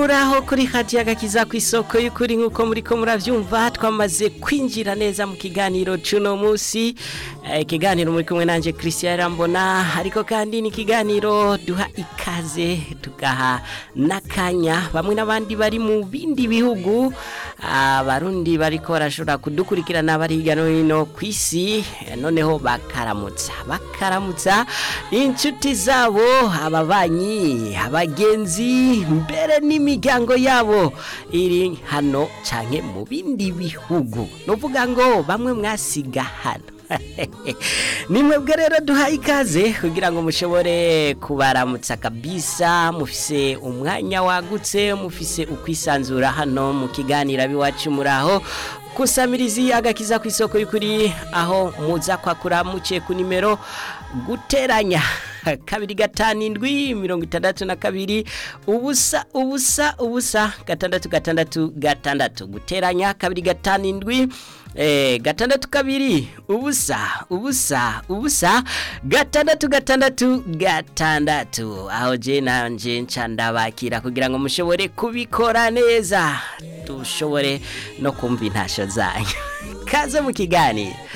muraho kuri hadiya gakiza ku isoko y'ukuri nk'uko muri ko murabyumva twamaze kwinjira neza mu kiganiro cy'uno munsi ikiganiro muri kumwe nanjye christian rambona ariko kandi ni ikiganiro duha ikaze tugaha n'akanya bamwe n'abandi bari mu bindi bihugu abarundi bariko barashobora kudukurikirana bari hirya no hino ku isi noneho bakaramutsa bakaramutsa inshuti zabo ababanyi abagenzi mbere n'imiryango yabo iri hano cyane mu bindi bihugu ni ukuvuga ngo bamwe mwasiga hano ni mwebwe rero duhaye ikaze kugira ngo mushobore kubaramutsa kabisa mufise umwanya wagutse mufise ukwisanzura hano mu kiganiro abiwacu muri aho kusamirizi agakiza ku isoko y'ukuri aho muza kwakura muciye ku nimero guteranya kabiri gatanu indwi mirongo itandatu na kabiri ubusa ubusa ubusa gatandatu gatandatu gatandatu guteranya kabiri gatanu indwi eh, gatandatu kabiri ubusa ubusa ubusa gatandatu gatandatu gatandatu aho je nanje nca ndabakira kugira ngo mushobore kubikora neza dushobore no kumva intasho zanyu kaze mu kiganiro